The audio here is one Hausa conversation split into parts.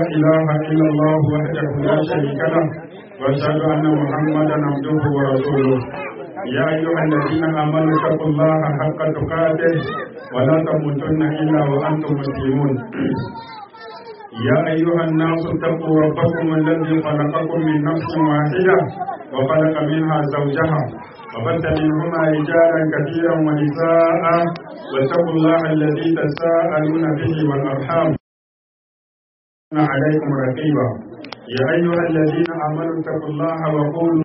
إله إلا الله وحده لا شريك له وأشهد أن محمدا عبده ورسوله يا أيها الذين آمنوا اتقوا الله حق تقاته ولا تموتن إلا وأنتم مسلمون يا أيها الناس اتقوا ربكم الذي خلقكم من نفس واحدة وخلق منها زوجها وبث منهما رجالا كثيرا ونساء واتقوا الله الذي تساءلون به والأرحام عليكم رقيبا يا أيها الذين آمنوا اتقوا الله وقولوا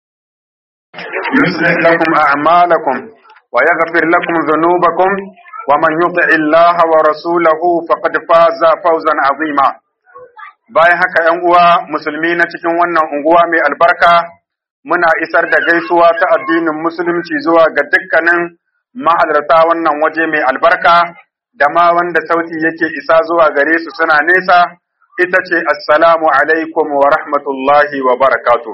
يصلح لكم أعمالكم ويغفر لكم ذنوبكم ومن يطع الله ورسوله فقد فاز فوزا عظيما bayan haka ‘yan uwa musulmi na cikin wannan unguwa mai albarka muna isar da gaisuwa ta addinin musulunci zuwa ga dukkanin mahalarta wannan waje mai albarka da ma wanda sauti yake isa zuwa gare su suna nesa ita ce assalamu alaikum wa rahmatullahi wa barakatu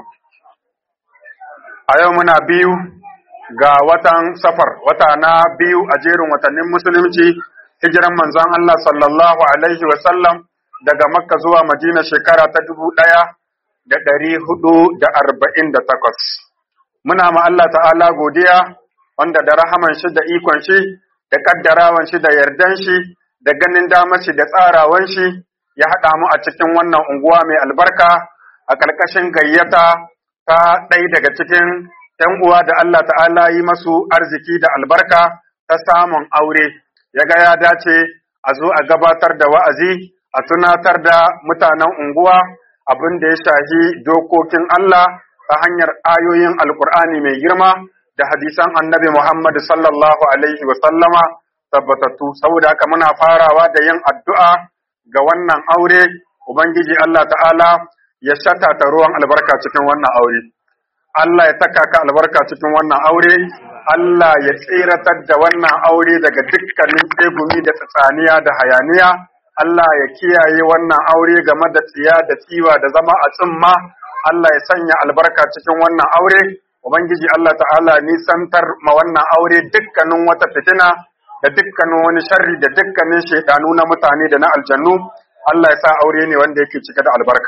a yau muna biyu ga watan safar wata na biyu a jerin watannin musulunci hijiran manzon Allah sallallahu alaihi wa sallam daga makka zuwa madina shekara ta dubu ɗaya da ɗari hudu da arba'in da takwas muna ma Allah ta'ala godiya wanda da rahaman shi da ikon shi da kaddarawan shi da yardan shi da ganin damar shi da tsarawan shi ya haɗa mu a cikin wannan unguwa mai albarka a ƙarƙashin gayyata ta ɗaya daga cikin ‘yan uwa da Allah ta'ala yi masu arziki da albarka ta samun aure, ya ga ya dace a zo a gabatar da wa'azi, a tunatar da mutanen unguwa abin da ya shahi dokokin Allah ta hanyar ayoyin Alƙur'ani mai girma da hadisan annabi Muhammad sallallahu Alaihi wasallama tabbatattu, saboda haka muna farawa da yin addu'a ga wannan aure, Ubangiji Allah ta'ala ya shata ta ruwan albarka cikin wannan aure. Allah ya taka ka albarka cikin wannan aure, Allah ya tseratar da wannan aure daga dukkanin tsegumi da tsatsaniya da hayaniya, Allah ya kiyaye wannan aure game da tsiya da tsiwa da zama a tsimma, Allah ya sanya albarka cikin wannan aure, Ubangiji Allah ta'ala nisantar ma wannan aure dukkanin wata fitina da dukkanin wani sharri da dukkanin shaidanu na mutane da na aljannu, Allah ya sa aure ne wanda yake cike da albarka.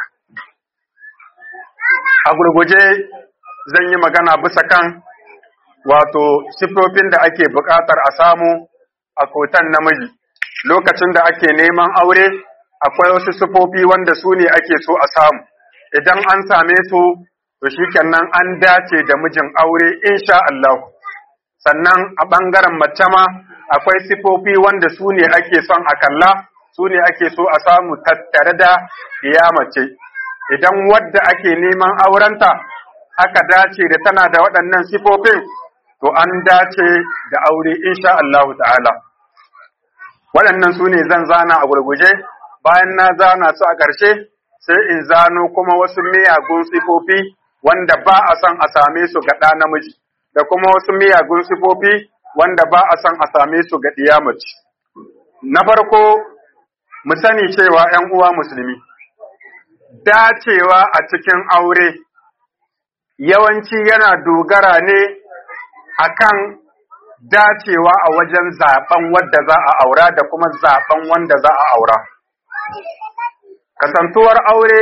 A gurguje zan yi magana bisa kan wato siffofin da ake buƙatar a samu a kotan namiji lokacin da ake neman aure akwai wasu siffofi wanda su ne ake so a samu idan an same su to shikenan an dace da mijin aure insha Allah sannan a ɓangaren mace ma akwai siffofi wanda su ne ake son a kalla su ne ake so a samu tattare da iya mace idan wadda ake neman aurenta aka dace da tana da waɗannan sifofin to an dace da aure insha Allah ta'ala waɗannan su ne zan zana a gurguje bayan na zana su a ƙarshe sai in zano kuma wasu miyagun sifofi wanda ba a son a same su ga ɗa namiji da kuma wasu miyagun sifofi wanda ba a son a same su ga ɗiya mace na farko mu sani cewa ‘yan uwa musulmi dacewa a cikin aure yawanci yana dogara ne akan dacewa a wajen zaben wadda za a aura da kuma zaben wanda za a aura. Kasantuwar aure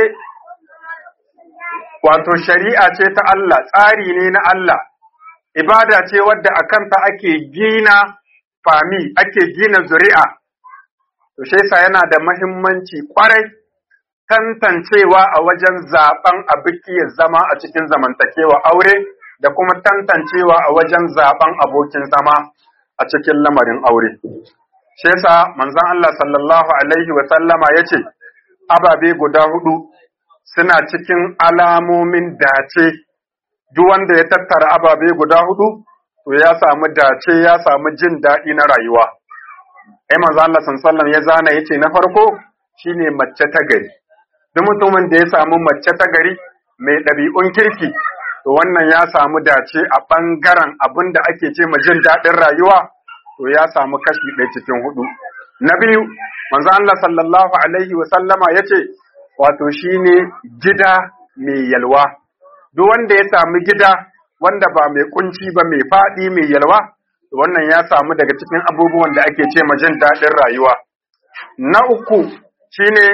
wato shari'a ce ta Allah, tsari ne na Allah, ibada ce wadda a kanta ake gina fami, ake gina zuri'a. To, shesa yana da mahimmanci kwarai tantancewa a wajen zaben abikiyar zama a cikin zamantakewa aure da kuma tantancewa a wajen zaben abokin zama a cikin lamarin aure. Shi yasa manzon Allah sallallahu alaihi wa sallama yace ababe guda hudu suna cikin alamomin dace duk wanda ya tattara ababe guda hudu to ya samu dace ya samu jin daɗi na rayuwa. Ai manzon Allah sallallahu alaihi ya zana yace na farko shine mace ta gari. duk mutumin da ya samu mace ta gari mai ɗabi'un kirki, to wannan ya samu dace a ɓangaren abin da ake ce ma jin daɗin rayuwa, to ya samu kashi ɗaya cikin hudu. Na biyu, manzo Allah sallallahu alaihi wa sallama ya ce, wato shi ne gida mai yalwa. Duk wanda ya samu gida wanda ba mai kunci ba mai faɗi mai yalwa, to wannan ya samu daga cikin abubuwan da ake ce ma jin daɗin rayuwa. Na uku shine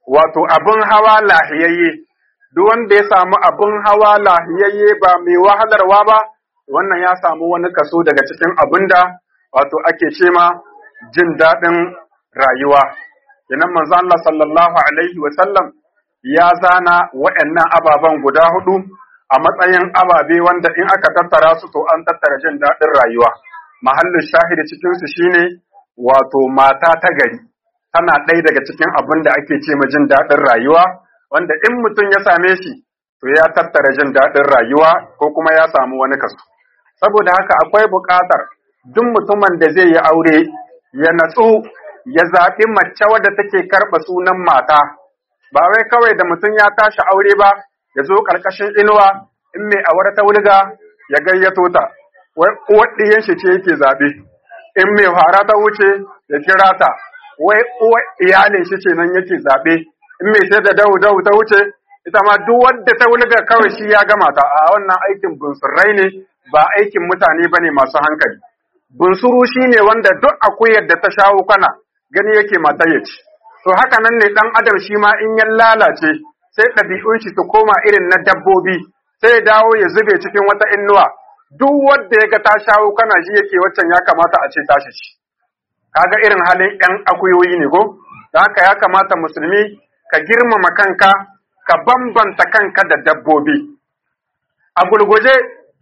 wato abin hawa lahiyayye duk wanda ya samu abin hawa lahiyayye ba mai wahalarwa ba wannan ya samu wani kaso daga cikin abin da wato ake ce ma jin daɗin rayuwa kenan manzo Allah sallallahu alaihi wa sallam ya zana waɗannan ababen guda hudu a matsayin ababe wanda in aka tattara su to an tattara jin daɗin rayuwa mahallin shahidi cikin su shine wato mata ta gari tana ɗaya daga cikin abin da ake ce ma jin daɗin rayuwa wanda in mutum ya same shi to ya tattara jin daɗin rayuwa ko kuma ya samu wani kaso saboda haka akwai buƙatar duk mutumin da zai yi aure ya natsu ya zaɓi mace wadda take karɓa sunan mata ba wai kawai da mutum ya tashi aure ba ya zo ƙarƙashin inuwa in mai aure ta wulga ya gayyato ta wai uwar ɗiyan shi ce yake zaɓe in mai fara ta wuce ya kira ta wai uwar iyalin shi ce nan yake zaɓe in mai sai da dahu dahu ta wuce ita ma duk wadda ta wulga kawai shi ya gama ta a wannan aikin bunsurai ne ba aikin mutane ba ne masu hankali bunsuru shi ne wanda duk akuyar da ta shawo kana gani yake mata ya ci to haka nan ne ɗan adam shi ma in ya lalace sai ɗabi'un shi su koma irin na dabbobi sai ya dawo ya zube cikin wata innuwa duk wanda ya ga ta shawo kana shi yake waccan ya kamata a ce tashi ci kaga irin halin ƴan akuyoyi ne ko da haka ya kamata musulmi ka girmama kanka ka bambanta kanka da dabbobi a gulguje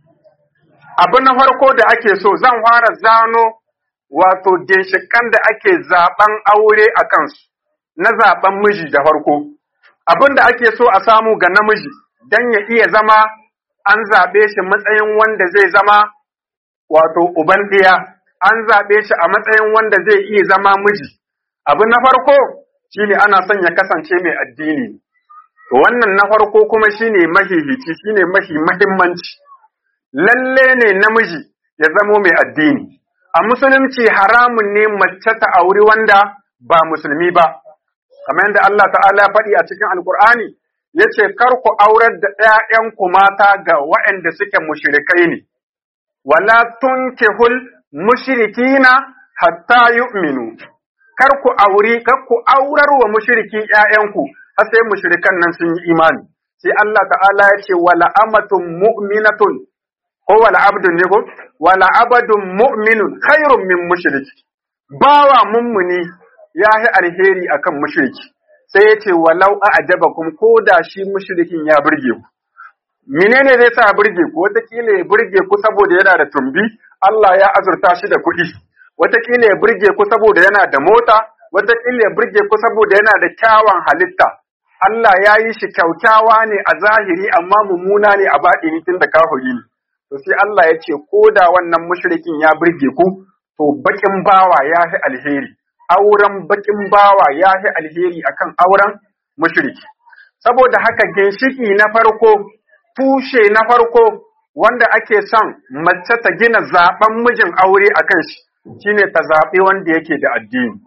abu na farko da ake so zan fara zano wato ginshikan da ake zaben aure a kansu na zaben miji da farko abin da ake so a samu ga namiji don ya iya zama an zaɓe shi matsayin wanda zai zama wato uban ɗiya an zaɓe shi a matsayin wanda zai iya zama miji abu na farko shine ana son ya kasance mai addini wannan na farko kuma shine mahihici shine mahi mahimmanci lalle ne namiji ya zamo mai addini a musulunci haramun ne mace ta auri wanda ba musulmi ba kamar yadda Allah ta'ala ya faɗi a cikin alkur'ani ya ce kar ku aurar da ‘ya'yanku mata ga waɗanda suke mushrikai ne wala tunkihul mushrikina hatta yu'minu kar ku auri kar ku aurar wa mushriki ‘ya'yanku har sai mushrikan nan sun yi imani sai Allah ta'ala ya ce wala amatun mu'minatun ko wala abdun ne ko wala abadun mu'minun khairun min mushriki bawa mummuni ya yi alheri akan mushriki sai ya ce walau a'jabakum ko da shi mushrikin ya burge ku menene zai sa burge ku wataƙila ya burge ku saboda yana da tumbi Allah ya azurta shi da kuɗi wataƙila ya burge ku saboda yana da mota wataƙila ya burge ku saboda yana da kyawan halitta Allah ya yi shi kyaukyawa ne a zahiri amma mummuna ne a baɗini tun da kafiri ne to sai Allah ya ce ko da wannan mushrikin ya burge ku to bakin bawa ya fi alheri auren bakin bawa ya fi alheri akan auren mushriki saboda haka ginshiki na farko tushe na farko wanda ake son mace ta gina zaben mijin aure akan shi shine ta zaɓi wanda yake da addini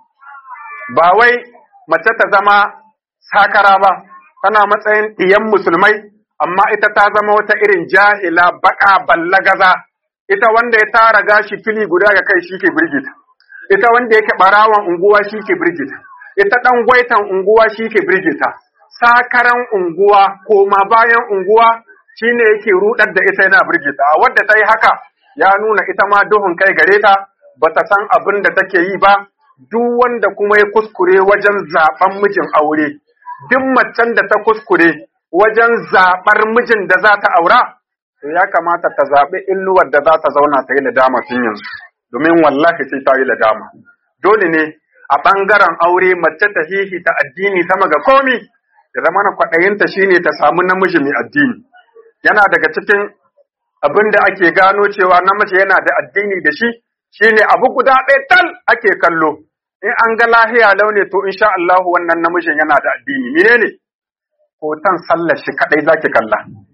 ba wai mace ta zama sakara ba tana matsayin ɗiyan musulmai amma ita ta zama wata irin jahila baka ballagaza ita wanda ya tara gashi fili guda ga kai shi ke birgita ita wanda yake barawan unguwa shi ke birgita ita dan gwaitan unguwa shi ke birgita sakaran unguwa koma bayan unguwa shine yake rudar da ita yana birgita wadda ta yi haka ya nuna ita ma duhun kai gare ta bata san abin da take yi ba duk wanda kuma ya kuskure wajen zaben mijin aure duk macen da ta kuskure wajen zaɓar mijin da za ta aura, to ya kamata ta zaɓi illuwar da za ta zauna ta yi ladama tun yanzu, domin wallahi sai ta yi ladama. Dole ne a ɓangaren aure mace ta hihi ta addini sama ga komi, da zama na kwaɗayinta shi ne ta samu namiji mai addini. Yana daga cikin abin da ake gano cewa namiji yana da addini da shi, shi ne abu guda ɗaya tal ake kallo. In an ga lahiya launi to insha Allah wannan namijin yana da addini. Menene? ne? hoton sallar shi kadai zaki kalla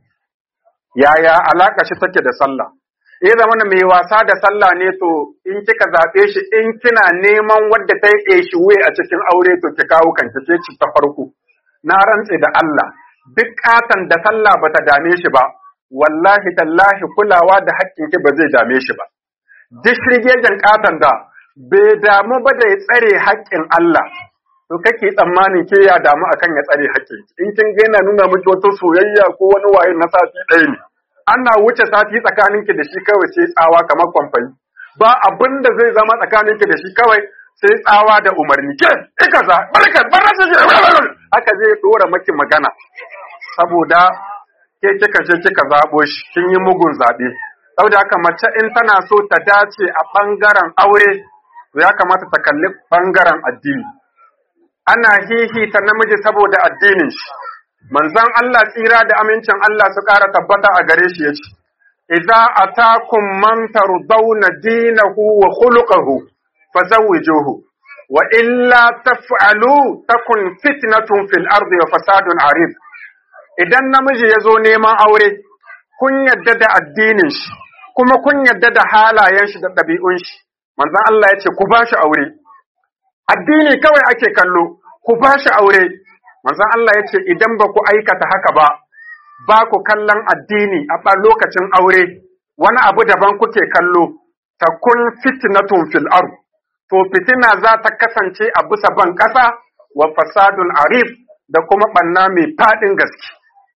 yaya alaka shi take da sallah eh zama mai wasa da sallah ne to in kika zabe shi in kina neman wadda ta yi shi wuya a cikin aure to ki kawo kanki ce ci ta farko na rantse da Allah duk katan da sallah bata dame shi ba wallahi tallahi kulawa da haƙƙin ki ba zai dame shi ba duk shirgejen katan da bai damu ba da ya tsare haƙƙin Allah to kake tsammanin ke ya damu akan ya tsare haƙƙi in kin ga yana nuna miki wata soyayya ko wani waye na sati ɗaya ne ana wuce sati tsakaninki da shi kawai sai tsawa kamar kwamfani ba abin da zai zama tsakaninki da shi kawai sai tsawa da umarni ke ika za barka barka haka zai dora maki magana saboda ke kika je kika zabo shi kin yi mugun zabe saboda haka mace in tana so ta dace a bangaren aure to ya kamata ta kalli bangaren addini ana hihita namiji saboda addinin shi manzon Allah tsira da amincin Allah su ƙara tabbata a gare shi yace idza atakum man tardawna dinahu wa khuluquhu fazawwijuhu wa illa taf'alu takun fitnatun fil ardi wa fasadun arid idan namiji yazo neman aure kun yadda da addinin shi kuma kun yadda da halayen shi da ɗabi'un shi manzon Allah yace ku bashi aure addini kawai ake kallo ku bashi aure manzon Allah yace idan ba ku aikata haka ba ba ku kallon addini a lokacin aure wani abu daban kuke kallo takun fitnatun fil ard to fitina za ta kasance a bisa ban ƙasa wa fasadun arif da kuma ɓanna mai faɗin gaske.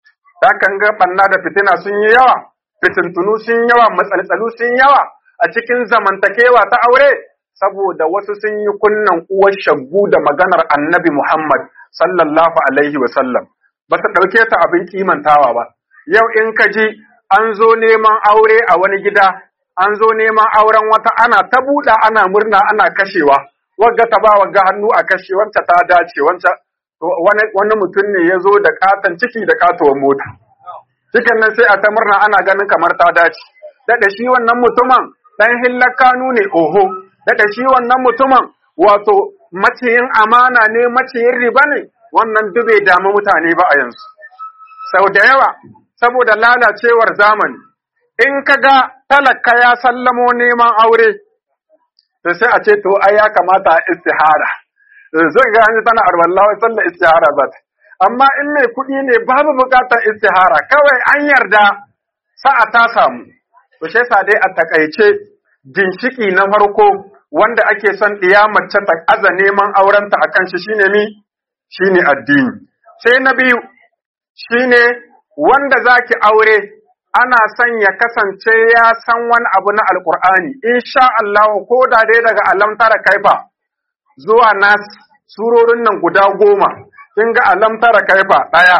kan ga ɓanna da fitina sun yi yawa, fitintunu sun yawa, matsaltsalu sun yawa a cikin zamantakewa ta aure, saboda wasu sun yi kunnan uwar shaggu da maganar annabi Muhammad sallallahu alaihi wasallam. Ba ta ɗauke ta abin kimantawa ba. Yau in ka ji an zo neman aure a wani gida, an zo neman auren wata ana ta buɗa ana murna ana kashewa wagga ta ba wagga hannu a kashe wancan ta dace wancan wani, wani mutum ne ya zo da katon ciki da katuwar mota cikin nan sai a ta murna ana ganin kamar ta dace daɗa shi wannan mutumin ɗan hillar kanu ne oho daɗa shi wannan mutumin wato maciyin amana ne maciyin riba ne wannan duk bai damu mutane ba a yanzu sau da yawa saboda lalacewar zamani in ka ga talaka ya sallamo neman aure, to sai a ce to ai ya kamata a istihara. Zai ga hannu tana arwallawa sallar istihara za ta. Amma in mai kuɗi ne babu buƙatar istihara, kawai an yarda sa'a ta samu. To shi yasa dai a takaice ginshiki na farko wanda ake son ɗiya mace ta aza neman aurenta a kan shi shine mi shine addini. Sai na biyu shine wanda zaki aure ana son ya kasance ya san wani abu na alkur'ani insha Allah ko da dai daga alam tara kaifa zuwa nas surorin nan guda goma kin ga alam tara kaifa daya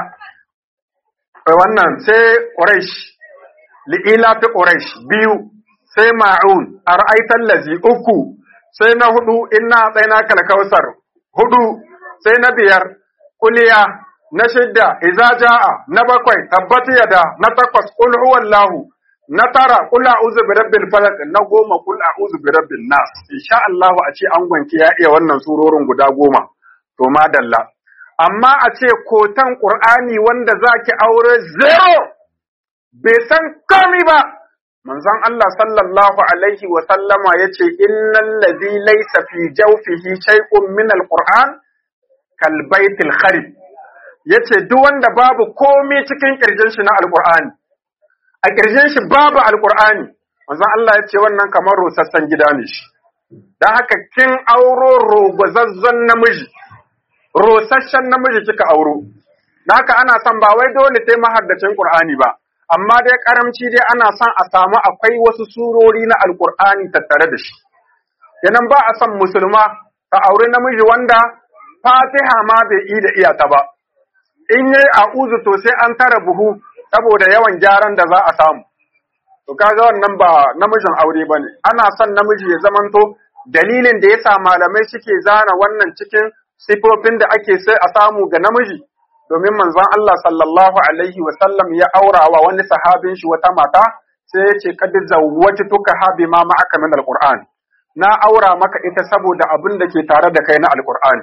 wannan sai quraish li'ila fi quraish biyu sai ma'un ara'aital lazi uku sai na hudu inna tsaina kalkausar hudu sai na biyar kuliya na shidda iza ja'a na bakwai tabbati yada na takwas qul huwallahu na tara qul a'udhu birabbil falaq na goma qul a'udhu birabbin nas insha Allah a ce an gwanki ya iya wannan surorin guda goma to madalla amma a ce kotan qur'ani wanda zaki aure zero bai san komai ba manzon Allah sallallahu alaihi wa sallama yace innal ladhi laysa fi jawfihi shay'un min alquran kal baitil kharib yace duk wanda babu komai cikin kirjin shi na alqur'ani a kirjin shi babu alqur'ani manzon Allah yace wannan kamar rusassan gida ne shi dan haka kin auro rogozazzon namiji rosasshen namiji kika auro dan haka ana son ba wai dole sai mahaddacin qur'ani ba amma dai karamci dai ana son a samu akwai wasu surori na alqur'ani tattare da shi yanan ba a son musulma ta aure namiji wanda fatiha ma bai yi da iyata ba in yi a'uzu to sai an tara buhu saboda yawan gyaran da za a samu. To kaga wannan ba namijin aure bane. Ana son namiji ya zamanto dalilin da yasa malamai suke zana wannan cikin sifofin da ake sai a samu ga namiji domin manzon Allah sallallahu alaihi wa sallam ya aura wa wani sahabin shi wata mata sai ya ce kad zawwajtuka ha bima ma'aka min alquran na aura maka ita saboda abin da ke tare da kai na alqur'ani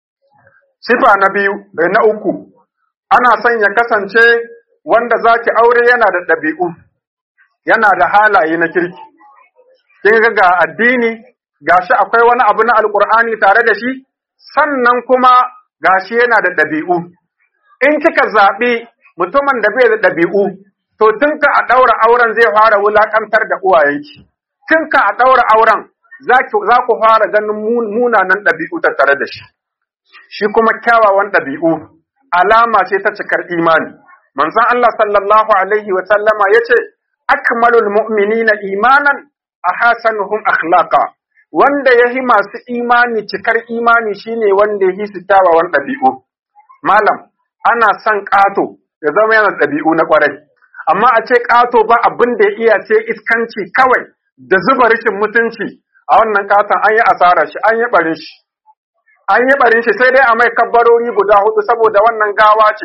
sifa na biyu na uku ana son ya kasance wanda zaki aure yana da ɗabi'u, yana da halaye na kirki. Kin ga ga addini, gashi akwai wani abu na alƙur'ani tare da shi, sannan kuma gashi yana da ɗabi'u. In kika zaɓi mutumin da bai da ɗabi'u, to tun ka a ɗaura auren zai fara wulaƙantar da uwayenki. Tun ka a ɗaura auren za ku fara ganin munanan ɗabi'u tattare da shi. shi kuma kyawawan ɗabi'u alama ce ta cikar imani manzon Allah sallallahu alaihi wa sallama yace akmalul mu'minina imanan ahasanuhum akhlaqa wanda yahi masu imani cikar imani shine wanda yahi su kyawawan ɗabi'u malam ana son ƙato ya zama yana ɗabi'u na ƙwarai amma a ce ƙato ba abin da ya iya sai iskanci kawai da zuba rashin mutunci a wannan ƙaton an yi asara shi an yi ɓarin shi an yi ɓarin shi sai dai a mai kabbarori guda hudu saboda wannan gawa ce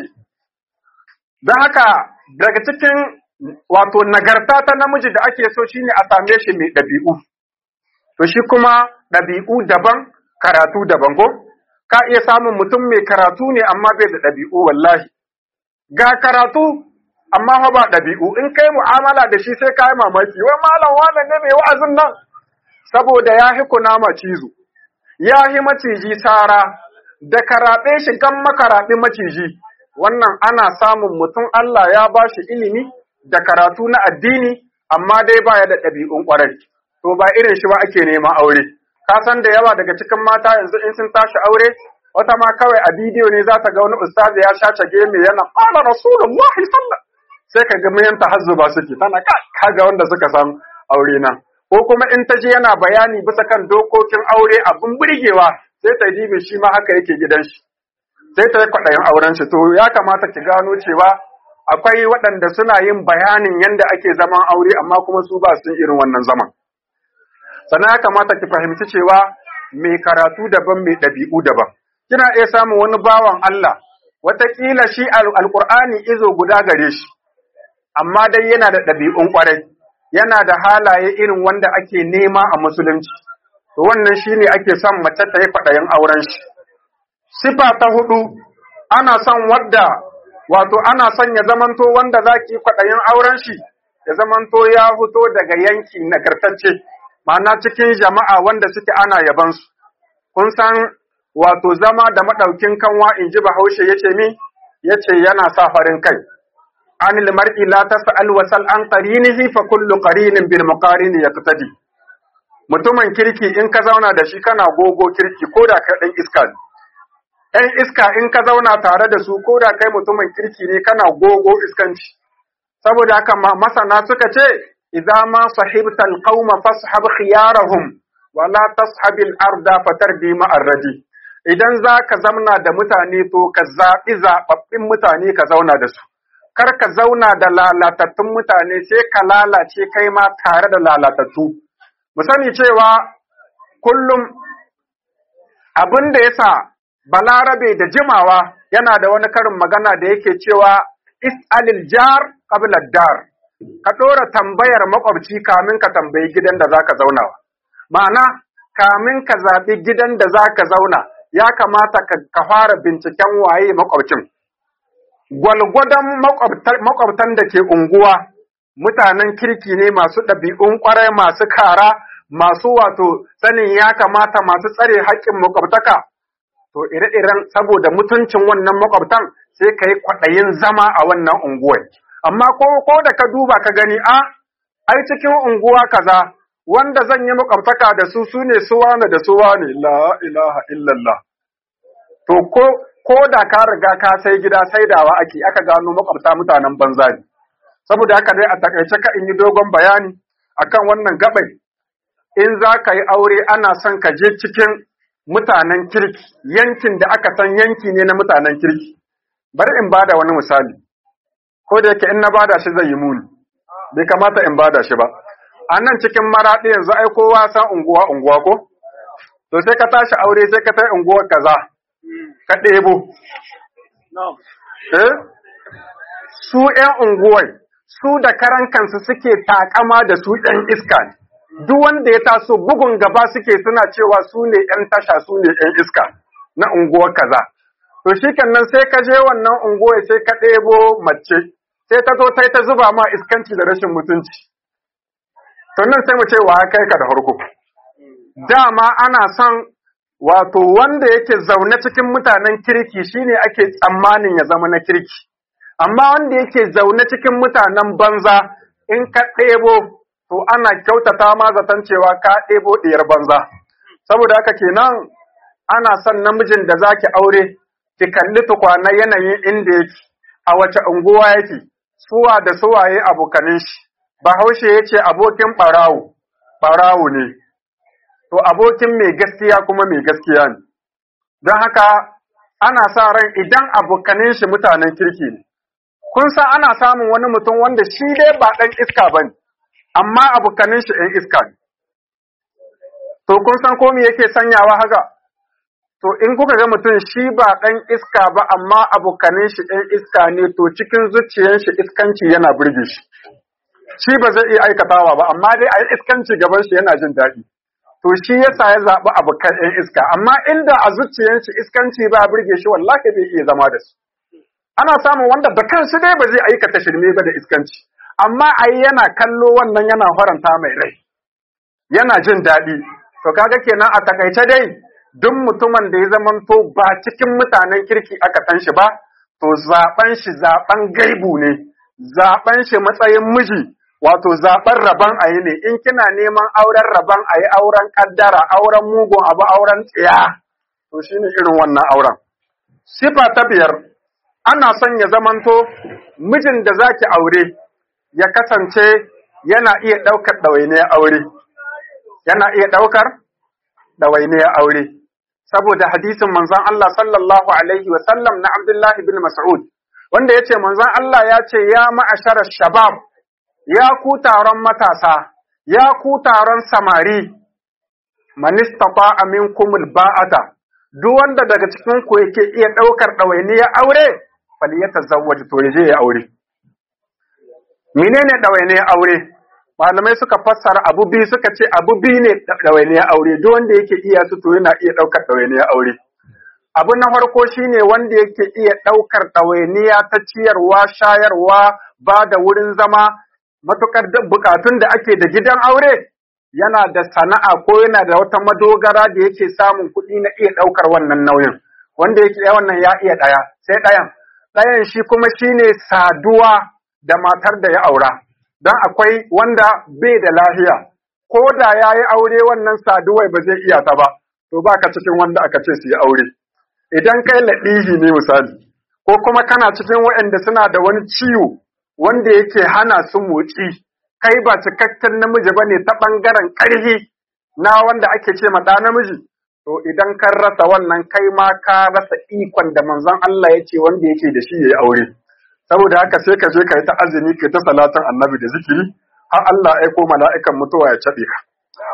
don haka daga cikin wato nagarta ta namiji da ake so shine a same shi mai ɗabi'u to shi kuma ɗabi'u daban karatu daban ko ka iya samun mutum mai karatu ne amma bai da ɗabi'u wallahi ga karatu amma fa ba ɗabi'u in kai mu'amala da shi sai ka yi mamaki wai malam wane ne mai wa'azin nan saboda ya hi kunama cizo ya hi maciji sara da karaɓe shi gan makaraɓi maciji wannan ana samun mutum Allah ya ba shi ilimi da karatu na addini amma dai baya da ɗabi'un ƙwarai to ba irin shi ba ake neman aure ka san da yawa daga cikin mata yanzu in sun tashi aure wata ma kawai a bidiyo ne za ta ga wani ustazi ya sha cage mai yana qala rasulullahi sallallahu sai ka ga mayan tahazzuba suke tana kaga wanda suka san aure nan ko kuma in ta je yana bayani bisa kan dokokin aure abin burgewa sai ta dibe shi ma haka yake gidan shi sai ta yi kwaɗayin auren shi to ya kamata ki gano cewa akwai waɗanda suna yin bayanin yadda ake zaman aure amma kuma su ba su irin wannan zaman sannan ya kamata ki fahimci cewa mai karatu daban mai ɗabi'u daban kina iya samun wani bawan Allah wataƙila shi alƙur'ani izo guda gare shi amma dai yana da ɗabi'un ƙwarai yana da halaye irin wanda ake nema a musulunci to wannan shine ake son mace ta yi kwaɗayin auren shi sifa ta hudu ana son wadda wato ana son ya zamanto wanda za ki kwaɗayin auren shi ya zamanto ya fito daga yanki nagartacce ma'ana cikin jama'a wanda suke ana yabansu kun san wato zama da maɗaukin kanwa in ji bahaushe ya ce mi ya ce yana sa farin kai anil mar'i la tas'al wa sal an qarinihi fa kullu qarinin bil muqarin yaqtadi mutumin kirki in ka zauna da shi kana gogo kirki ko da kai dan iska ne ɗan iska in ka zauna tare da su ko da kai mutumin kirki ne kana gogo iskanci saboda haka masana suka ce idza ma sahibta alqauma fashab khiyarahum wa la tashab al-arda fatardi ma arradi idan za ka zauna da mutane to ka zaɓi zaɓaɓɓin mutane ka zauna da su kar ka zauna da lalatattun mutane sai ka lalace kai ma tare da lalatattu mu sani cewa kullum abin da yasa balarabe da jimawa yana da wani karin magana da yake cewa is'alil jar qabla dar ka ɗora tambayar makwabci kamin ka tambayi gidan da zaka zauna ma'ana kamin ka zaɓi gidan da zaka zauna ya kamata ka fara binciken waye makwabcin gwalgwadon makwabtan da ke unguwa mutanen kirki ne masu ɗabi'un ƙwarai masu kara masu wato sanin ya kamata masu tsare haƙƙin makwabtaka to ire-iren saboda mutuncin wannan makwabtan sai ka yi kwaɗayin zama a wannan unguwar amma ko ko da ka duba ka gani a ai cikin unguwa kaza wanda zan yi makwabtaka da su su ne su wane da su wane la ilaha illallah to ko ko da ka riga ka sai gida saidawa ake aka gano makwabta mutanen banza ne saboda haka dai a takaice ka in yi dogon bayani akan wannan gabai in za ka yi aure ana son ka je cikin mutanen kirki yankin da aka san yanki ne na mutanen kirki bari in bada wani misali ko da yake in na bada shi zai yi muni bai kamata in bada shi ba a nan cikin maraɗi yanzu ai kowa san unguwa unguwa ko to sai ka tashi aure sai ka tai unguwar kaza ka ɗebo eh su ƴan unguwai su da karan kansu suke takama da su ƴan iska ne duk wanda ya taso bugun gaba suke suna cewa su ne ƴan tasha su ne ƴan iska na unguwar kaza to shi nan sai ka je wannan unguwar sai ka ɗebo mace sai ta zo ta ta zuba ma iskanci da rashin mutunci to nan sai mu ce wa kai ka da farko dama ana son wato wanda yake zaune cikin mutanen kirki shine ake tsammanin ya zama na kirki amma wanda yake zaune cikin mutanen banza in ka ɗebo to ana kyautata ma zaton cewa ka ɗebo ɗiyar banza saboda haka kenan ana son namijin da zaki aure ki kalli tukwana yanayin inda yake a wace unguwa yake suwa da suwaye abokanin shi bahaushe ya ce abokin ɓarawo ɓarawo ne to abokin mai gaskiya kuma mai gaskiya ne don haka ana sa ran idan abokanin shi mutanen kirki ne kun san ana samun wani mutum wanda shi dai ba ɗan iska ba ne amma abokanin shi ɗan iska ne to kun san ko me yake sanyawa haka to in kuka ga mutum shi ba ɗan iska ba amma abokanin shi ɗan iska ne to cikin zuciyar shi iskanci yana burge shi shi ba zai iya aikatawa ba amma dai a yi iskanci gaban shi yana jin daɗi to shi yasa ya zaɓi abokan ɗan iska amma inda a zuciyar shi iskanci ba burge shi wallahi bai iya zama da su ana samun wanda da kansu dai ba zai aikata shirme ba da iskanci amma ai yana kallo wannan yana faranta mai rai yana jin daɗi to kaga kenan a takaice dai duk mutumin da ya zamanto ba cikin mutanen kirki aka san shi ba to zaben shi zaben gaibu ne zaben shi matsayin miji wato zaben rabon ayi ne in kina neman auren rabon ayi auren kaddara auren mugun abu auren tsiya to shine irin wannan auren sifa ta biyar ana son ya zamanto mijin da zaki aure ya kasance yana iya ɗaukar ɗawainiyar aure yana iya ɗaukar ɗawainiyar aure saboda hadisin manzon Allah sallallahu alaihi wa sallam na Abdullahi bin Mas'ud wanda yace manzon Allah ya ce ya ma'ashara shabab ya ku taron matasa ya ku taron samari man istata'a minkum alba'ata duk wanda daga cikin ku yake iya daukar ɗawainiyar aure falyatazawwaj to yaje ya aure menene ɗawainiyar aure malamai suka fassara abu biyu suka ce abu biyu ne ɗawainiyar aure duk wanda yake iya su to yana iya ɗaukar ɗawainiyar aure abu na farko shine wanda yake iya ɗaukar ɗawainiya ta ciyarwa shayarwa ba da wurin zama matukar bukatun da ake da gidan aure yana da sana'a ko yana da wata madogara da yake samun kuɗi na iya ɗaukar wannan nauyin wanda yake wannan ya iya ɗaya sai ɗayan ɗayan shi kuma shine saduwa da matar da ya aura don akwai wanda bai da lafiya ko da ya yi aure wannan saduwai ba zai iya ta ba to ba ka cikin wanda aka ce su yi aure idan kai laɗihi ne misali ko kuma kana cikin waɗanda suna da wani ciwo wanda yake hana su motsi kai ba cikakken namiji ba ne ta ɓangaren ƙarfi na wanda ake ce ma ɗa namiji to idan kan rasa wannan kai ma ka rasa ikon da manzon Allah ya ce wanda yake da shi ya yi aure saboda haka sai ka je ka yi ta azumi ka ta salatin annabi da zikiri har Allah ya aiko mala'ikan mutuwa ya caɓe ka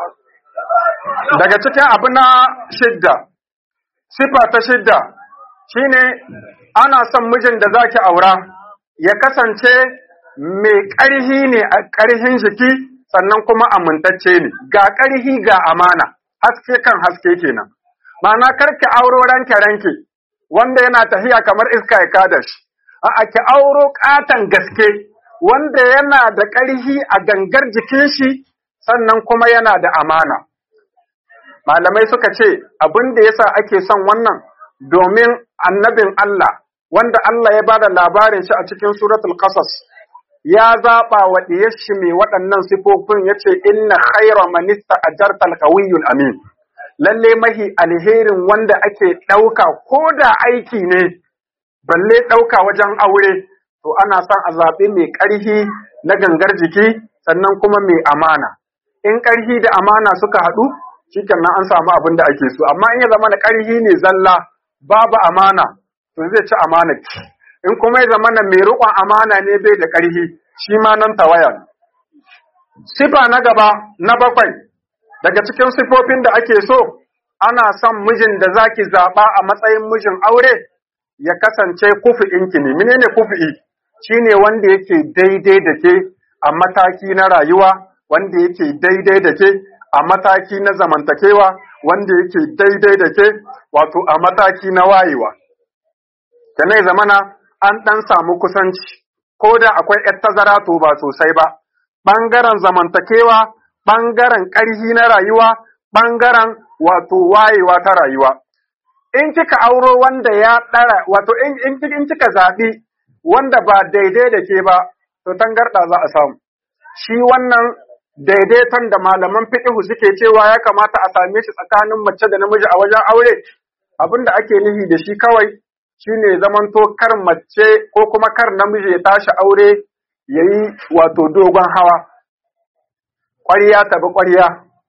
daga cikin abu na shidda sifa ta shidda shine ana son mijin da zaki aura ya kasance mai ƙarhi ne a ƙarhin jiki sannan kuma amintacce ne ga ƙarhi ga amana haske kan haske kenan ma'ana karki auro ranke ranke wanda yana tafiya kamar iska ya kada shi a ki auro ƙaton gaske wanda yana da ƙarhi a gangar jikin shi sannan kuma yana da amana malamai suka ce abin da yasa ake son wannan domin annabin Allah wanda Allah ya bada labarin shi a cikin suratul qasas ya zaba wa shi mai waɗannan sifofin yace inna khayra man ista'jarta al-qawiyyul amin lalle mahi alherin wanda ake ɗauka ko da aiki ne balle ɗauka wajen aure to ana son a zaɓi mai ƙarhi na gangar jiki sannan kuma mai amana in ƙarhi da amana suka haɗu shikenan an samu abin da ake so amma in ya zama na ƙarhi ne zalla babu amana to zai ci amana ki in kuma ya zama na mai riƙon amana ne bai da ƙarhi shi ma nan tawaya sifa na gaba na bakwai daga cikin sifofin da ake so ana son mijin da zaki zaɓa a matsayin mijin aure ya kasance kufi'inki ne menene kufi'i shine wanda yake daidai da ke a mataki na rayuwa wanda yake daidai da ke a mataki na zamantakewa wanda yake daidai da ke wato a mataki na wayewa. Kanai zamana an ɗan samu kusanci, ko da akwai ‘yar tazara to ba sosai ba, ɓangaren zamantakewa, ɓangaren ƙarhi na rayuwa, ɓangaren wato wayewa ta rayuwa. In kika auro wanda ya ɗara, wato in kika zaɓi wanda ba daidai da ke ba, to tangarɗa za a samu. Shi wannan daidaiton da malaman fiqhu suke cewa ya kamata a same shi tsakanin mace da namiji a wajen aure abin da ake nufi da shi kawai shine zamanto kar mace ko kuma kar namiji ya tashi aure ya yi wato dogon hawa ƙwariya tabi ƙwariya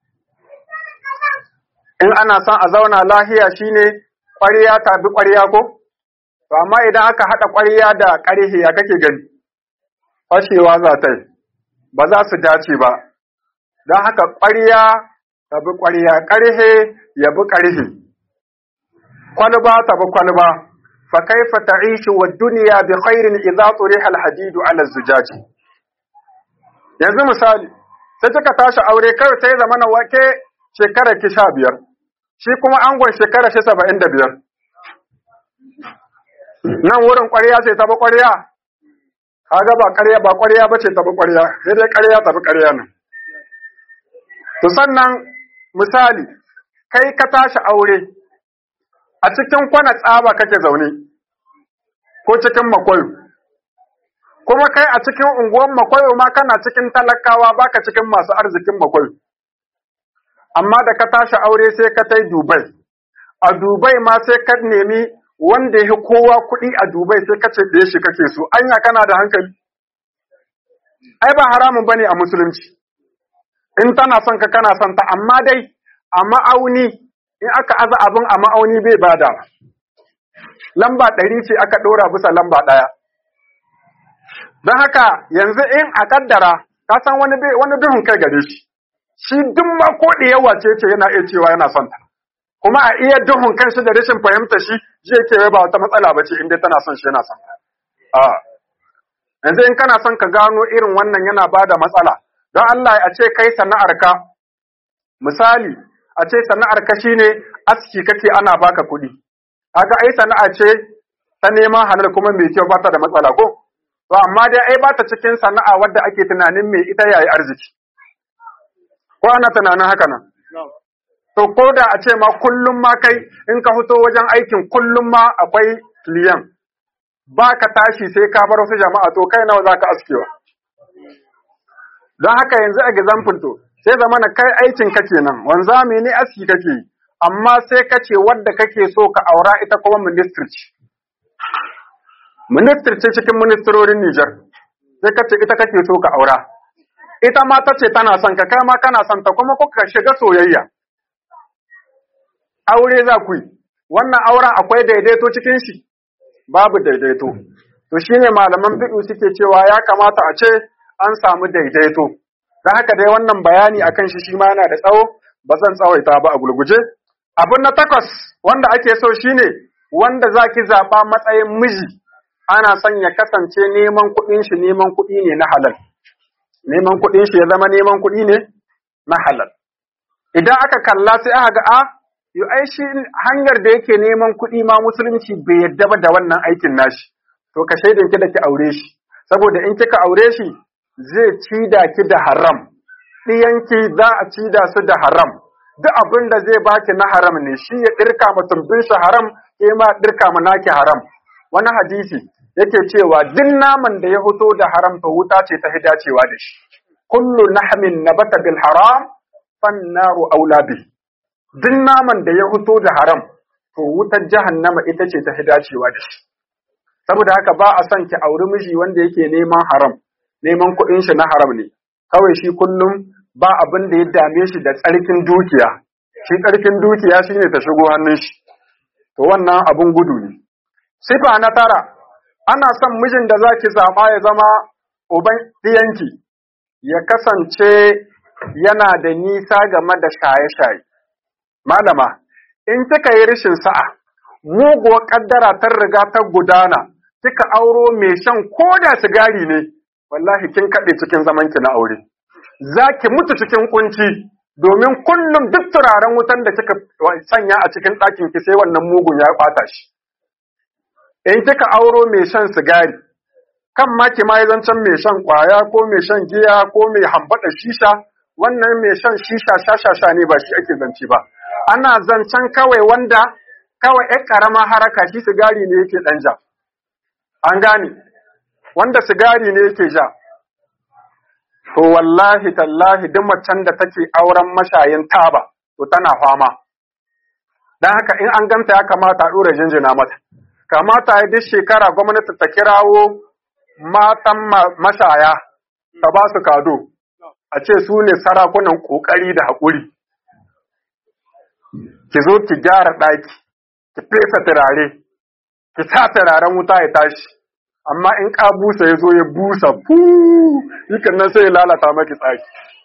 in ana son a zauna lahiya shine ƙwariya tabi ƙwariya ko to amma idan aka haɗa ƙwariya da ƙarhe ya kake gani fashewa za ta yi ba za su dace ba don haka ƙwariya tabi ƙwariya ƙarhe ya bi ƙarhe kwalba tabi kwalba fa kaifa ta'ishu wa dunya bi khairin idza turiha al-hadid ala az-zujaj yanzu misali sai kika tashi aure kai sai zamana wake shekara ki sha biyar shi kuma angon shekara shi saba'in da biyar nan wurin ƙwarya ce tabi ƙwarya kaga ba ƙarya ba ƙwarya ba ce tabi ƙwarya sai dai ƙarya tabi ƙarya nan to sannan misali kai ka tashi aure a cikin kwana tsaba kake zaune ko cikin makwayo kuma kai a cikin unguwar makwayo ma kana cikin talakawa baka cikin masu arzikin makwayo amma da ka tashi aure sai ka tai Dubai a Dubai ma sai ka nemi wanda ya kowa kuɗi a Dubai sai ka ce da shi kake so anya kana da hankali ai ba haramun bane a musulunci in tana son ka kana son ta amma dai a ma'auni in aka aza abin a ma'auni bai bada lamba ɗari ce aka ɗora bisa lamba ɗaya don haka yanzu in a kaddara ka san wani wani duhun kai gare shi shi duk ma ko da yawa ce ce yana iya cewa yana son ta kuma a iya duhun kanshi da rashin fahimta shi zai ce ba wata matsala ba ce in dai tana son shi yana son ta a yanzu in kana son ka gano irin wannan yana ba da matsala don Allah a ce kai sana'arka misali a ce sana'arka shine aski kake ana baka kuɗi kaga ai sana'a ce ta neman halal kuma mai kyau ba ta da matsala ko to amma dai ai ba ta cikin sana'a wadda ake tunanin mai ita yayi arziki ko ana tunanin haka nan to ko da a ce ma kullum ma kai in ka fito wajen aikin kullum ma akwai liyan ba ka tashi sai ka bar wasu jama'a to kai nawa za ka askewa don haka yanzu example to sai zama na kai aikin ka kenan wanzami ne aski kake yi amma sai ka ce wadda kake so ka aura ita kuma ministry ce ministry ce cikin ministerorin Nijar sai ka ce ita kake so ka aura ita ma ta ce tana son ka kai ma kana son ta kuma kuka shiga soyayya aure za ku yi wannan auren akwai daidaito cikin shi babu daidaito to shine malaman fiqh suke cewa ya kamata a ce an samu daidaito dan haka dai wannan bayani akan shi shi ma yana da tsawo ba zan tsawaita ba a gulguje abin na takwas wanda ake so shine wanda zaki zaba matsayin miji ana son ya kasance neman kuɗin shi neman kuɗi ne na halal neman kuɗin shi ya zama neman kuɗi ne na halal idan aka kalla sai aka ga a yo ai shi hanyar da yake neman kuɗi ma musulunci bai yadda ba da wannan aikin nashi to ka shaidan ki da ki aure shi saboda in kika aure shi zai cida ki da haram ɗiyanki za a cida su da haram duk abin da zai baki na haram ne shi ya ɗirka ma tumbin shi haram ke ma ɗirka ma naki haram wani hadisi yake cewa duk naman da ya fito da haram to wuta ce ta dacewa da shi kullu nahmin nabata bil haram fan naru aula bi duk naman da ya fito da haram to wutar jahannama ita ce ta dacewa da shi saboda haka ba a son ki auri miji wanda yake neman haram neman kuɗin shi na haram ne kawai shi kullum ba abin da ya dame shi da tsarkin dukiya shi tsarkin dukiya shine ta shigo hannun shi to wannan abun gudu ne sifa na tara ana son mijin da zaki zaba ya zama uban ɗiyanki ya kasance yana da nisa game da shaye-shaye malama in kika yi rashin sa'a muguwar kaddara ta riga ta gudana kika auro mai shan koda sigari ne wallahi kin kaɗe cikin zamanki na aure za ki mutu cikin kunci domin kullum duk turaren wutan da kika sanya a cikin ɗakin ki sai wannan mugun ya ɓata shi in kika auro mai shan sigari kan ma ki ma zancen mai shan ƙwaya ko mai shan giya ko mai hambaɗa shisha wannan mai shan shisha shashasha ne ba shi ake zance ba ana zancen kawai wanda kawai ƴan ƙarama haraka shi sigari ne yake ɗan ja an gane wanda sigari ne yake ja to wallahi tallahi duk macen da take auren mashayin taba to tana fama don haka in an ganta ya kamata a ɗora jinjina mata kamata ya duk shekara gwamnati ta kirawo matan mashaya ta ba su kado a ce su ne sarakunan ƙoƙari da haƙuri ki zo ki gyara ɗaki ki fesa turare ki sa turaren wuta ya tashi amma in ka busa ya zo ya busa fu yikan nan sai ya lalata maki tsaki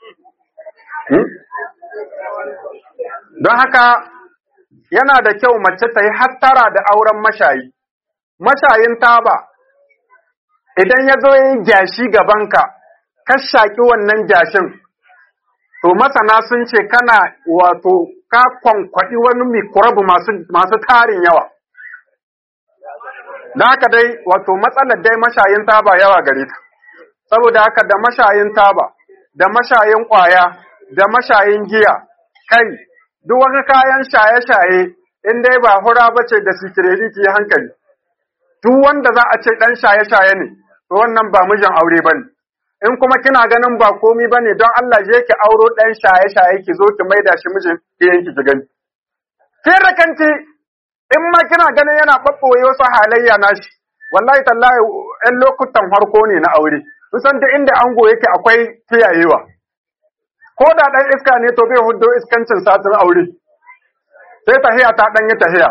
don haka yana da kyau mace ta yi hattara da auren mashayi mashayin taba idan ya zo ya yi gyashi gabanka ka shaƙi wannan gyashin to masana sun ce kana wato ka kwankwaɗi wani mikrobu masu tarin yawa da haka dai wato matsalar dai mashayin taba yawa gare ta saboda haka da mashayin taba da mashayin ƙwaya da mashayin giya kai duk wani kayan shaye-shaye in dai ba hura bace da sikiredi ki hankali duk wanda za a ce ɗan shaye-shaye ne to wannan ba mijin aure bane in kuma kina ganin ba komi bane don Allah je ki auro ɗan shaye-shaye ki zo ki maida shi mijin ki ki gani kin rakanci in ma kina ganin yana ɓaɓɓoye wasu halayya nashi wallahi tallahi ɗan lokutan farko ne na aure kusan da inda ango yake akwai kiyayewa ko da ɗan iska ne to bai hudo iskancin satin aure sai tahiya ta ɗan yi tahiya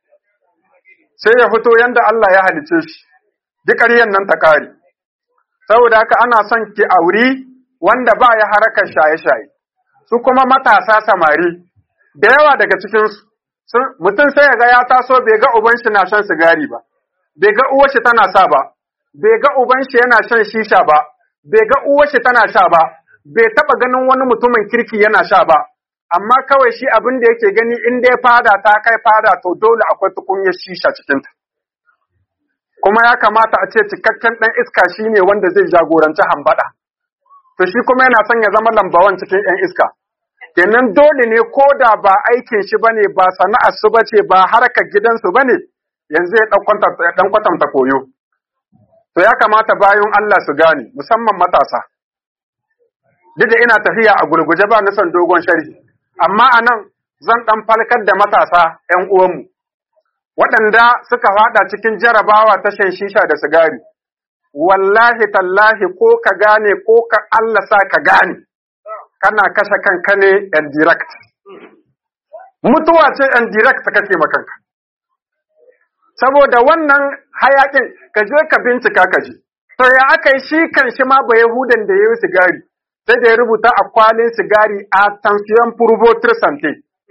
sai ya fito yanda Allah ya halice shi duk ƙaryan nan ta ƙare saboda haka ana son ki auri wanda ba ya harakar shaye-shaye su kuma matasa samari da yawa daga cikinsu mutum sai ya ga ya taso bai ga uban shi na shan sigari ba bai ga uwar shi tana sa ba bai ga uban shi yana shan shisha ba bai ga uwar shi tana sha ba bai taba ganin wani mutumin kirki yana sha ba amma kawai shi abin da yake gani in dai fada ta kai fada to dole akwai tukunyar shisha cikin ta kuma ya kamata a ce cikakken dan iska shine wanda zai jagoranci hambada to shi kuma yana son ya zama lambawan cikin yan iska kenan dole ne ko da ba aikin shi bane ba sana'ar su bace ba harkar gidansu bane yanzu ya dan kwatanta koyo to ya kamata bayan Allah su gane musamman matasa duk da ina tafiya a gurguje ba nisan dogon sharhi amma anan zan dan falkar da matasa ƴan uwanmu waɗanda suka fada cikin jarabawa ta shan shisha da sigari wallahi tallahi ko ka gane ko ka Allah sa ka gane kana kashe kanka ne and direct mutuwa ce and direct kake makanka saboda wannan hayakin ka je ka bincika ka ji to ya aka yi shi kan shi ma ba yahudan da ya yi sigari sai da ya rubuta a kwalin sigari a tansiyon purvotir sante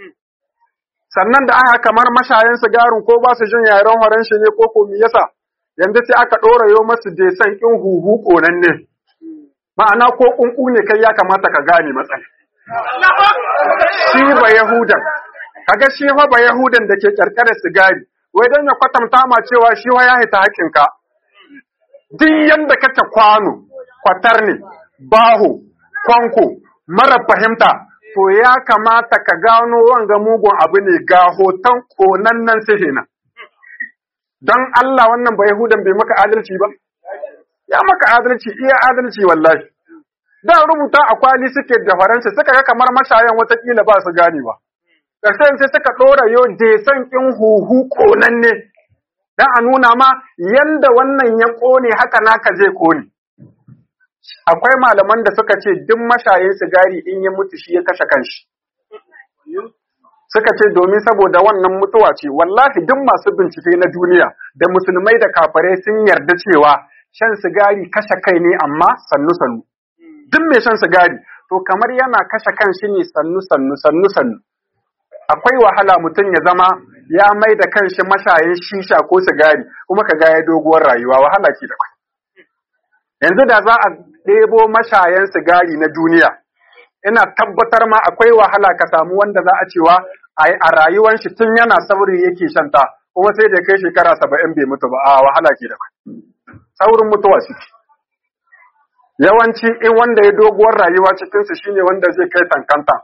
sannan da aka kamar mashayan sigarin ko ba su jin yaren horon shi ne ko komi yasa yanzu sai aka ɗora yo masu desan ƙin huhu ƙonan ne ma'ana ko ƙunƙu ne kai ya kamata ka gane matsala shi ba yahudan kaga shi fa ba yahudan da ke ƙarƙarar sigari wai don ya kwatanta ma cewa shi wa ya hita haƙinka duk yanda kake kwano kwatar ne baho kwanko mara fahimta to ya kamata ka gano wanga mugun abu ne ga hoton konannen sihina don Allah wannan ba Yahudan bai maka adalci ba ya maka adalci iya adalci wallahi da rubuta a kwali suke da faransa suka ga kamar mashayan watakila ba su gane ba ƙarshen sai suka ɗora yo jesan ƙin huhu ƙonanne don a nuna ma yanda wannan ya ƙone haka naka zai ƙone akwai malaman da suka ce duk mashayin sigari in ya mutu shi ya kashe kanshi suka ce domin saboda wannan mutuwa ce wallahi duk masu bincike na duniya da musulmai da kafare sun yarda cewa shan sigari kashe kai ne amma sannu sannu duk mai shan sigari to kamar yana kashe kanshi ne sannu sannu sannu sannu akwai wahala mutum ya zama ya mai da kanshi mashayin shisha ko sigari kuma ka ga ya doguwar rayuwa wahala ce da kai yanzu da za a ɗebo mashayan sigari na duniya ina tabbatar ma akwai wahala ka samu wanda za a cewa a rayuwan shi tun yana sauri yake shanta kuma sai da kai shekara saba'in bai mutu ba a wahala ke da saurin mutuwa suke yawanci in wanda ya doguwar rayuwa cikinsu shine wanda zai kai tankanta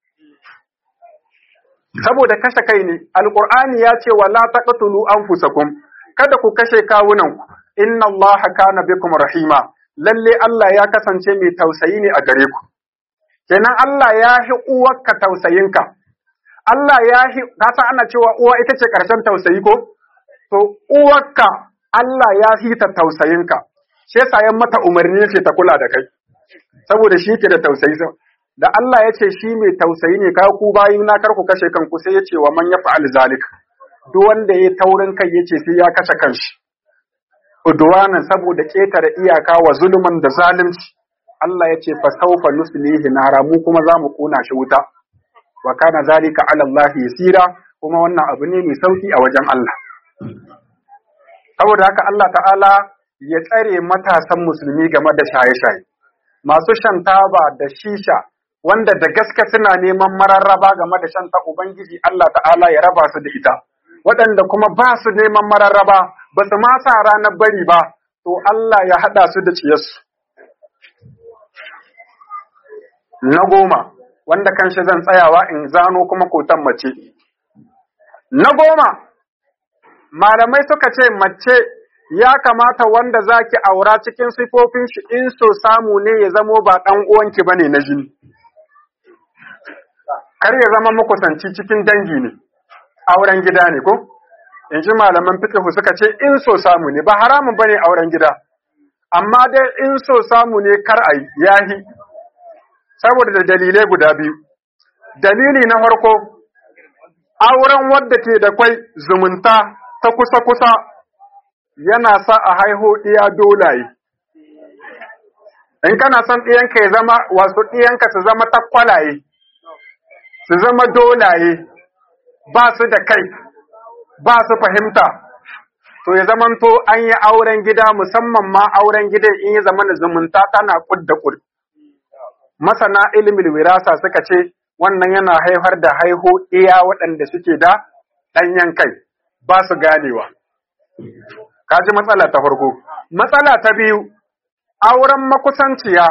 saboda kashe kai ne alqur'ani ya ce wala taqtulu anfusakum kada ku kashe kawunanku inna allaha kana bikum rahima lalle Allah ya kasance mai tausayi ne a gare ku kenan Allah ya hi uwarka tausayinka Allah ya hi ka san ana cewa uwa ita ce karshen tausayi ko to uwarka Allah ya hi ta tausayinka shi yasa ya mata umarni yace ta kula da kai saboda shi ke da tausayi da Allah ya ce shi mai tausayi ne kai ku bayin na kar ku kashe kanku sai ya ce wa man yaf'al zalika duk wanda ya taurin kai yace sai ya kashe kanshi udwanan saboda ketare iyaka wa zulman da zalunci Allah ya ce fa sawfa nuslihi nara mu kuma za mu kona shi wuta wa kana zalika ala Allah yasira kuma wannan abu ne mai sauki a wajen Allah saboda haka Allah ta'ala ya tsare matasan musulmi game da shaye-shaye masu shan taba da shisha wanda da gaske suna neman mararraba game da shan ta ubangiji Allah ta'ala ya raba su da ita waɗanda kuma ba su neman mararraba ba su ma sa ranar bari ba to Allah ya haɗa su da ciyarsu na goma wanda kanshi zan tsayawa in zano kuma kotan mace na goma malamai suka ce mace ya kamata wanda zaki aura cikin sifofin shi in so samu ne ya zamo ba ɗan uwanki bane na jini kar ya zama makusanci cikin dangi ne auren gida ne ko in ji malaman fiqh suka ce in so samu ne ba haramun bane auren gida amma dai in so samu ne kar a yahi saboda da dalilai guda biyu dalili na farko auren wadda ke da kwai zumunta ta kusa-kusa yana sa a haiho ɗiya dolaye. In kana son ɗiyanka ya zama wasu ɗiyanka su zama takwalaye, su zama dolaye, ba su da kai, ba su fahimta, to ya zamanto an yi auren gida musamman ma auren gida in ya zama zumunta tana kud da kud. Masana ilimin wirasa suka ce wannan yana haifar da haiho ɗiya waɗanda suke da ɗanyen kai, ba su ganewa. Ka ji matsala ta farko. Matsala ta biyu, auren makusanciya,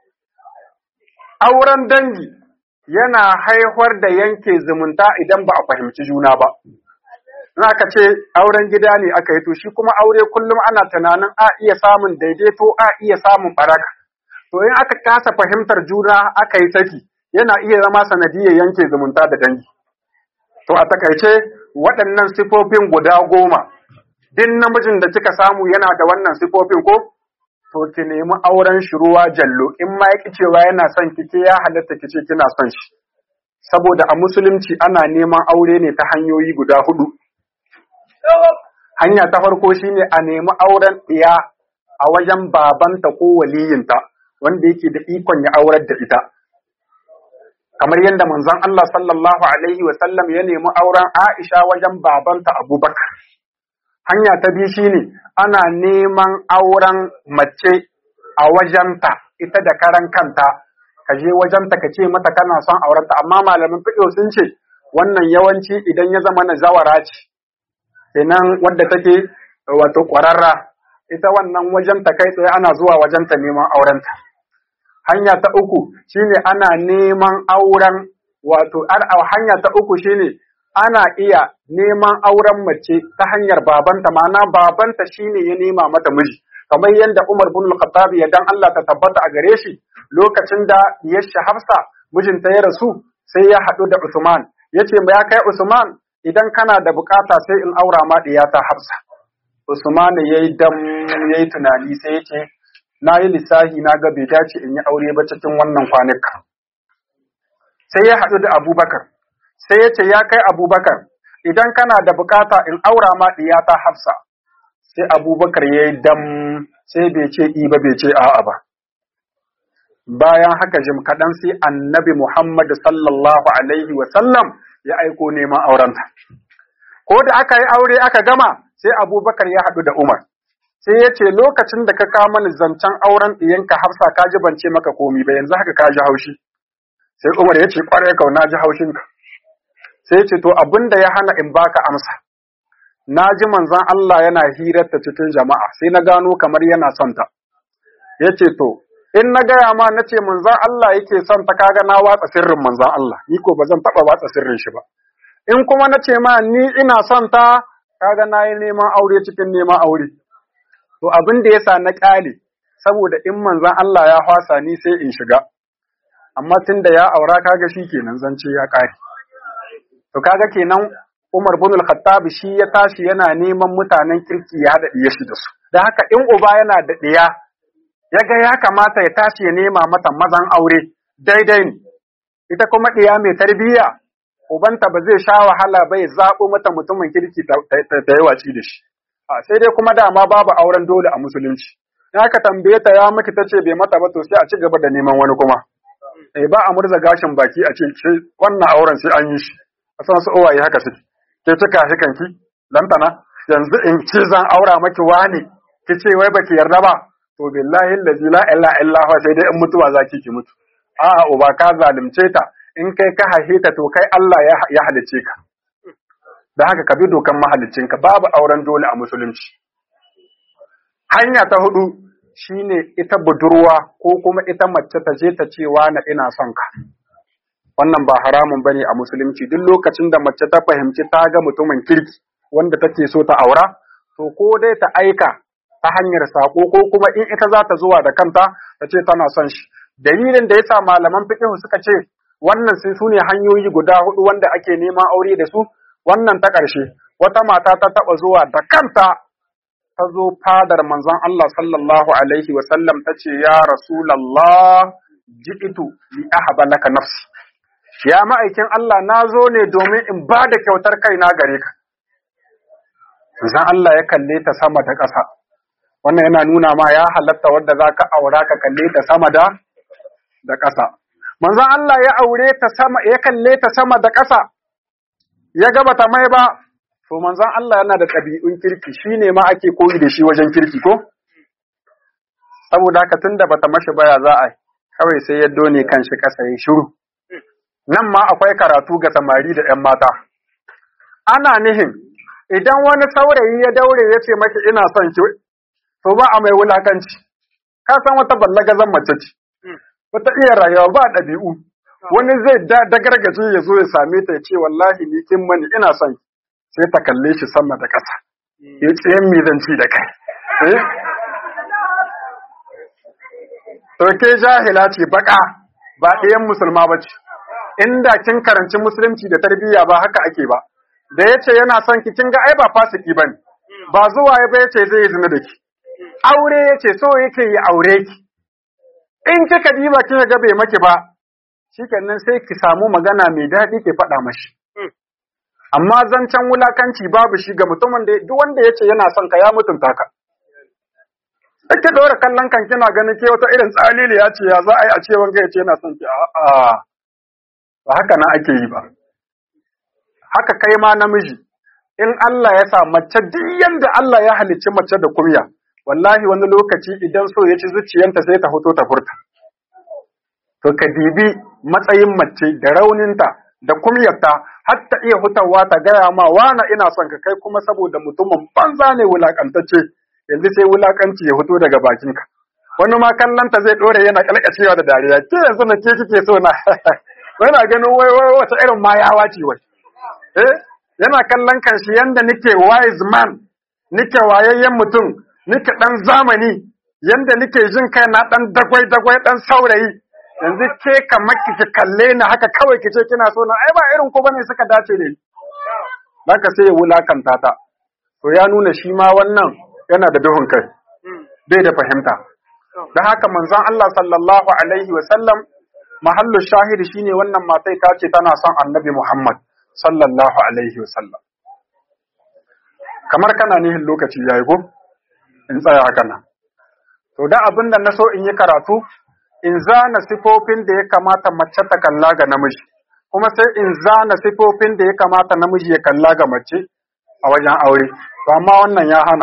auren dangi yana haifar da yanke zumunta idan ba a fahimci juna ba. Na ka ce auren gida ne aka yi to shi kuma aure kullum ana tunanin a iya samun daidaito a iya samun baraka. To in aka kasa fahimtar juna aka yi saki yana iya zama sanadiyar yanke zumunta da dangi. To a takaice waɗannan sifofin guda goma duk namijin da kika samu yana da wannan sifofin ko to ki nemi auren shi ruwa jallo in ma yaki cewa yana son ki ke ya halatta ki ce kina son shi saboda a musulunci ana neman aure ne ta hanyoyi guda hudu hanya ta farko shine a nemi auren ɗiya a wajen babanta ko waliyinta wanda yake da ikon ya aurar da ita kamar yadda manzon Allah sallallahu alaihi wa sallam ya nemi auren Aisha wajen babanta Abubakar hanya ta biyu shine ana neman auren mace a wajenta ita da karan kanta ka je wajenta ka ce mata kana son aurenta amma malamin fiqh sun ce wannan yawanci idan ya zama na zawara ce kenan wadda take wato ƙwararra ita wannan wajenta kai tsaye ana zuwa wajenta neman aurenta hanya ta uku shine ana neman auren wato hanya ta uku shine ana iya neman auren mace ta hanyar babanta ma'ana babanta shine ya nema mata miji kamar yadda Umar bin Al-Khattab ya dan Allah ta tabbata a gare shi lokacin da yasha Hafsa mijinta ya rasu sai ya haɗu da Usman yace ma ya kai Usman idan kana da bukata sai in aura ma ta Hafsa Usman yayi dam yayi tunani sai yace na yi lissahi na ga bai dace in yi aure ba cikin wannan kwanuka sai ya haɗu da Abubakar sai ya ce ya kai abubakar idan kana da bukata in aura ma ta hafsa sai abubakar ya yi dam sai bai ce i ba bai ce a'a ba bayan haka jim kaɗan sai annabi muhammad sallallahu alaihi wasallam ya aiko neman aurenta ko da aka yi aure aka gama sai abubakar ya haɗu da umar sai ya ce lokacin da ka kama ni zancen auren ɗiyanka hafsa ka ji ban ce maka komi ba yanzu haka ka ji haushi sai umar ya ce ƙwarai kau na ji haushinka sai ce to abin da ya hana in baka amsa na ji manzon Allah yana hirarta cikin jama'a sai na gano kamar yana son ta yace to in na gaya ma na ce manzon Allah yake son ta kaga na watsa sirrin manzon Allah ni ko ba zan taba watsa sirrin shi ba in kuma na ce ma ni ina son ta kaga na yi neman aure cikin neman aure to abin da yasa na ƙale saboda in manzon Allah ya hwasa ni sai in shiga amma tunda ya aura kaga shi kenan zance ya ƙare to kaga kenan Umar bin al-Khattab shi ya tashi yana neman mutanen kirki ya haɗa ɗiya shi da su da haka in uba yana da ɗiya ya ga ya kamata ya tashi ya nema mata mazan aure daidai ne ita kuma ɗiya mai tarbiyya ubanta ba zai sha wahala ba ya zaɓo mata mutumin kirki ta yi watsi da shi sai dai kuma dama babu auren dole a musulunci in aka tambaye ta ya miki ta ce bai mata ba to sai a ci gaba da neman wani kuma eh ba a murza gashin baki a ce wannan auren sai an yi shi a san su uwaye haka suke ke cika shi kanki lantana yanzu in ce zan aura maki wani ki ce wai baki yarda ba to billahi allazi la ilaha illa huwa sai dai in mutuwa zaki ki mutu a'a uba ka zalunce ta in kai ka haife ta to kai Allah ya halice ka da haka ka bi dokan mahaliccinka babu auren dole a musulunci hanya ta hudu shine ita budurwa ko kuma ita mace ta je ta ce na ina son ka wannan ba haramun bane a musulunci duk lokacin da mace ta fahimci ta ga mutumin kirki wanda take so ta aura to ko dai ta aika ta hanyar sako ko kuma in ita za ta zuwa da kanta ta ce tana son shi dalilin da yasa malaman fiqh suka ce wannan sai su ne hanyoyi guda hudu wanda ake neman aure da su wannan ta ƙarshe wata mata ta taɓa zuwa da kanta ta zo fadar manzon Allah sallallahu alaihi wa sallam ta ce ya rasulallah ji'itu li ahaba laka nafsi ya ma'aikin Allah na zo ne domin in ba da kyautar kaina gare ka manzon Allah ya kalle ta sama da ƙasa wannan yana nuna ma ya halatta wadda za ka aura ka kalle ta sama da da ƙasa manzon Allah ya aure ta sama ya kalle ta sama da ƙasa ya gaba ta mai ba to manzon Allah yana da ɗabi'un kirki shine ma ake koyi da shi wajen kirki ko saboda haka tunda bata mashi baya za a kawai sai ya done kanshi ƙasa ya shiru nan ma akwai karatu ga samari da ‘yan mata ana nihin idan wani saurayi ya daure ya ce maki ina son ki to ba a mai wulakanci ka san wata ballagazan mace ce wata iya rayuwa ba ɗabi'u wani zai dagargaje ya zo ya same ta ya ce wallahi ni kin mani ina son sai ta kalle shi sama da ƙasa ya ce yan mizanci da kai to ke jahila ce baka ba ɗayan musulma ba ce inda kin karanci musulunci da tarbiyya ba haka ake ba da ya ce yana son ki kin ga ai ba fasiki bane ba zuwa ya ba ya ce zai zina da ki aure ya ce so yake yi aure ki in kika diba kika ga bai maki ba shikenan sai ki samu magana mai daɗi ki faɗa mashi amma zancen wulakanci babu shi ga mutumin da duk wanda ya ce yana son ka ya mutunta ka Ake dora kallon kan kina ganin ke wata irin tsalili ya ce ya za a yi a ce wanga ya ce yana son ki a'a ba haka nan ake yi ba haka kai ma namiji in Allah ya sa mace duk yanda Allah ya halicci mace da kumya wallahi wani lokaci idan so ya ci zuciyanta sai ta fito ta furta to ka dibi matsayin mace da rauninta da kumyarta har ta iya hutawa ta gaya ma wana ina son ka kai kuma saboda mutumin banza ne wulakantacce yanzu sai wulakanci ya fito daga bakinka wani ma kallanta zai dore yana kalkacewa da dariya ke yanzu na ke kike so na yana ganin wai wai wata irin mayawa ce wai eh yana kallon kanshi yanda nike wise man nike wayayyen mutum nike dan zamani yanda nike jin kai na dan dagwai dagwai dan saurayi yanzu ke kamar ki kalle ni haka kawai ki ce kina so na ai ba irin ko bane suka dace ne haka sai ya wulakanta ta to ya nuna shi ma wannan yana da duhun kai bai da fahimta da haka manzon Allah sallallahu alaihi wa sallam mahallu shahidi shine wannan matai ta ce tana son annabi Muhammad sallallahu alaihi wa sallam kamar kana nihin lokaci yayi ko in tsaya haka nan to da abin da na so in yi karatu in zana sifofin da ya kamata mace ta kalla ga namiji kuma sai in zana sifofin da ya kamata namiji ya kalla ga mace a wajen aure to amma wannan ya hana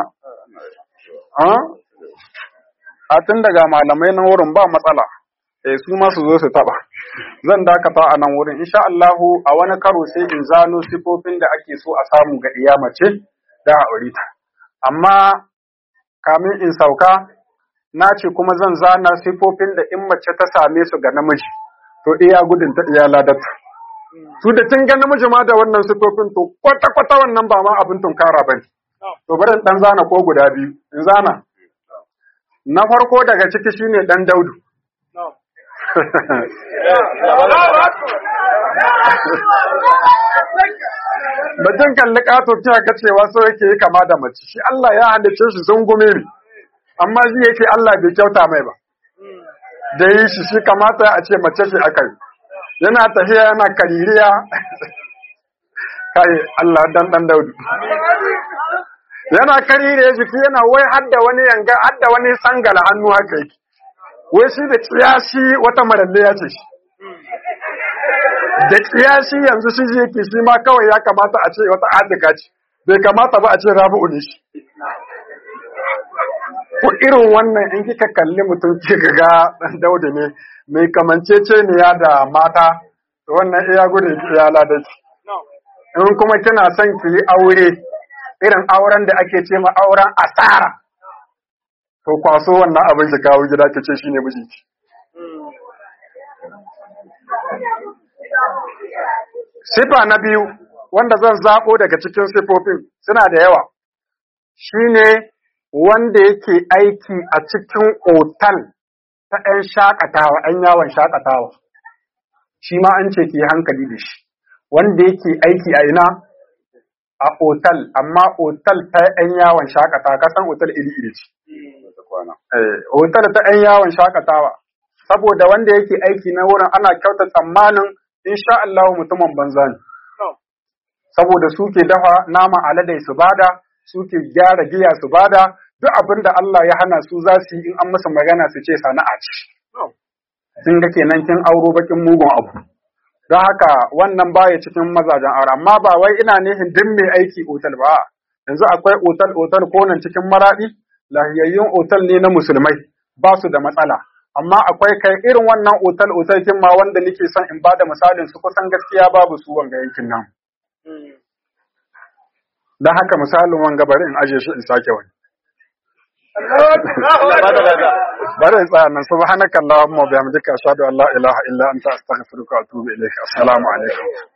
a tun daga malamai na wurin ba matsala eh su ma su zo su taba zan dakata a nan wurin insha Allahu a wani karo sai in zano sifofin da ake so a samu ga iya mace da aure ta amma kamin in sauka na ce kuma zan zana sifofin da in mace ta same su ga namiji to iya gudun ta iya ladata su da tun ga namiji ma da wannan sifofin to kwata kwata wannan ba ma abin tunkara bane to bari in dan zana ko guda biyu in zana na farko daga ciki shine dan daudu mutum kalli ƙato ta ga cewa so yake yi kama da mace shi Allah ya halice shi zungume ne amma shi yake Allah bai kyauta mai ba da yi shi shi kamata a ce mace ce aka yi yana tafiya yana kaririya kai Allah dan dan daudu yana karire jiki yana wai hadda wani yanga hadda wani sangala hannu haka yake wai shi da kiyashi wata maralle ya ce shi da kiyashi yanzu shi je yake shi ma kawai ya kamata a ce wata adika ce bai kamata ba a ce rabu'u ne shi ko irin wannan in kika kalli mutum kika ga dan daudu ne mai kamancece ne ya da mata wannan iya gudun iya ladaci in kuma kina son ki yi aure irin auren da ake ce ma auren asara to kwaso wannan abin ki kawo gida ki ce shine mijinki sifa na biyu wanda zan zabo daga cikin sifofin suna da yawa shine wanda yake aiki a cikin otal ta 'yan shakatawa 'yan yawon shakatawa shi ma an ce ki hankali da shi wanda yake aiki a ina a otal amma otal ta 'yan yawon shakatawa kasan otal iri iri ce otal ta 'yan yawon shakatawa saboda wanda yake aiki na wurin ana kyauta tsammanin insha Allah mutumin banza ne saboda suke dafa naman aladai su bada suke gyara giya su bada duk abin da Allah ya hana su za su yi in an musu magana su ce sana'a ce sun ga kenan kin auro bakin mugun abu don haka wannan baya cikin mazajen aure amma ba wai ina nihin duk mai aiki otal ba yanzu akwai otal otal ko nan cikin maradi lahiyayyun otal ne na musulmai ba su da matsala amma akwai kai irin wannan otal otal kin ma wanda nake son in bada misalin su kusan gaskiya babu su wanga yankin nan don haka misalin wanga bari in aje shi in sake wani bari in tsaya nan subhanakallahumma wa bihamdika ashhadu an la ilaha illa anta astaghfiruka wa atubu ilayk assalamu alaikum